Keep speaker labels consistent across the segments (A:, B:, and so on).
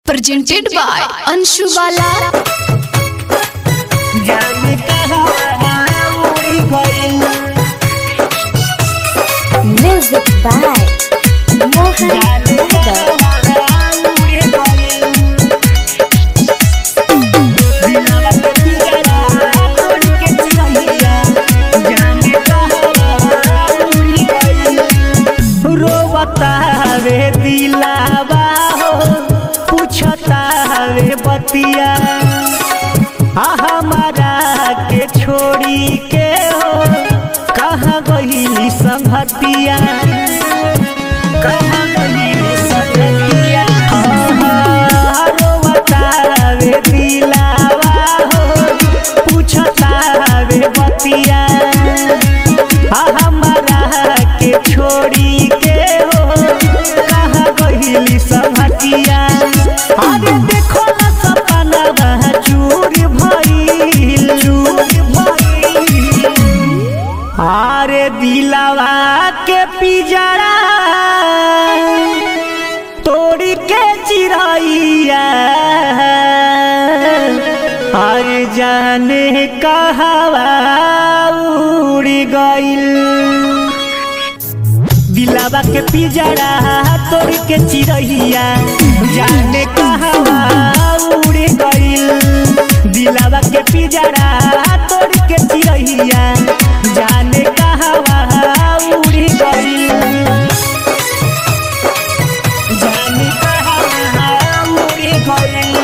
A: presented by Anshu Bala.
B: जाने कहाँ उड़ी गइल
C: Music by Mohan
B: जाने
C: Yadav.
B: कहाँ उड़ी गइल दिलवा के पिंजरा तोड़ के चिरैया जाने कहाँ उड़ी गइल रोवता वे दिलावा हो पूछता वे बतिया आ हमारा के छोड़ी के हो कहाँ गईली संगतिया कहाँ गईली संगतिया हाँ, रोवता वे दिलावा हो पूछता वे बतिया आ हमारा के छोड़ी के हो कहाँ गईली संगतिया अरे देखो ना सपना चूर भइल चूर भइल अरे दिलावा के पिजरा तोड़ के चिरैया अरे जाने कहवा उड़ गइल दिलावा के पिजरा तोड़ के चिरैया जाने कहवा उड़ गइल दिलावा के पिजरा तोड़ के चिरैया जाने कहवा उड़ गइल जाने कहवा उड़ गइल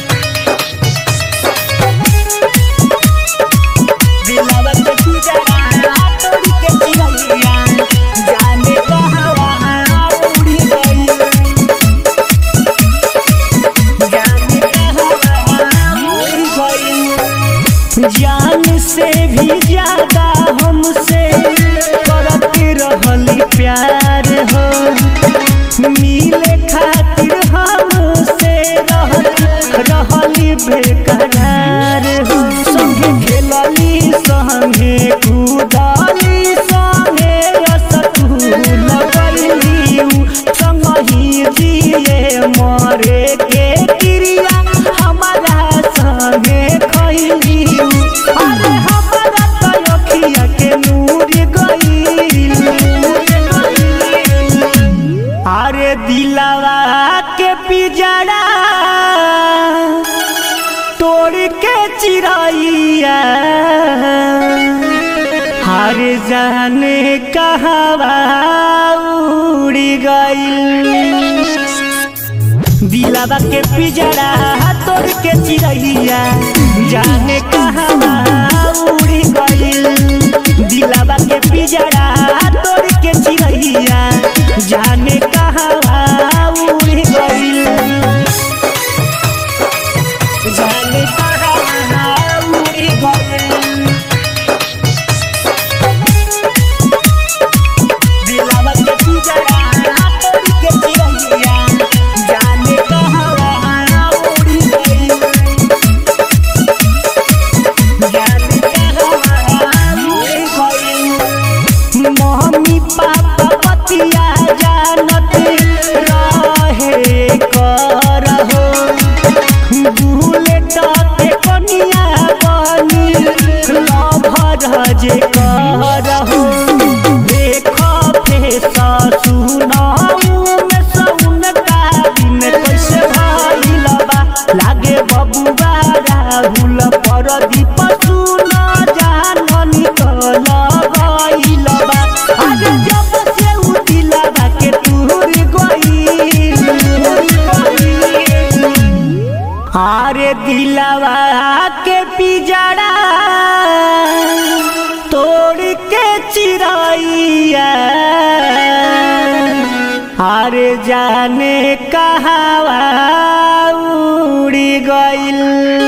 B: दिलवा के पिंजरा तोड़ के चिरैया जाने कहवा उड़ी गई जाने कहवा उड़ी गई जान से भी ज्यादा हमसे करते रहली प्यार हो मिले खातिर हमसे रहल रहली बेकरार हो संगे खेलली संगे कूदली संगे रसगुल गइली संगही जिए मरे के क्रिया हमारा संगे खइली अरे हमारा तो अखिया के नूर गइल अरे दिलवा के पिजड़ा तोड़ के चिरैया हर जाने कहवा उड़ी गइल दिलवा के पिजड़ा तोड़ के चिरैया जाने कहवा उड़ी गइल दिलवा के पिजड़ा तोड़ के चिरैया जाने कहवा उड़ी गइल जाने कहवा उड़ी गइल दिलवा के पिंजरा तोड़ के चिरैया जाने कहवा उड़ी गइल जाने कहवा उड़ी गइल मम्मी पापा पतिया जानत रहे करहो बुलेट के कनिया बनी लभर जे करहो देख फेस सुनाऊ में सौन का दिन कैसे भइल बा लागे बबुआ राहुल परदीप सुन जाननी कल गइल बा अरे जब से उ दिलवा के टूर गइल अरे दिलवा के पिजड़ा तोड़ के चिरैया अरे जाने कहवा उड़ी गइल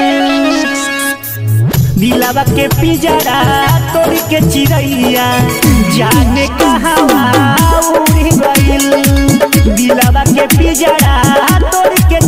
B: दिलवा के पिजड़ा तोड़ के चिरैया जाने कहवा उड़ी गइल दिलवा के पिजड़ा तोड़ के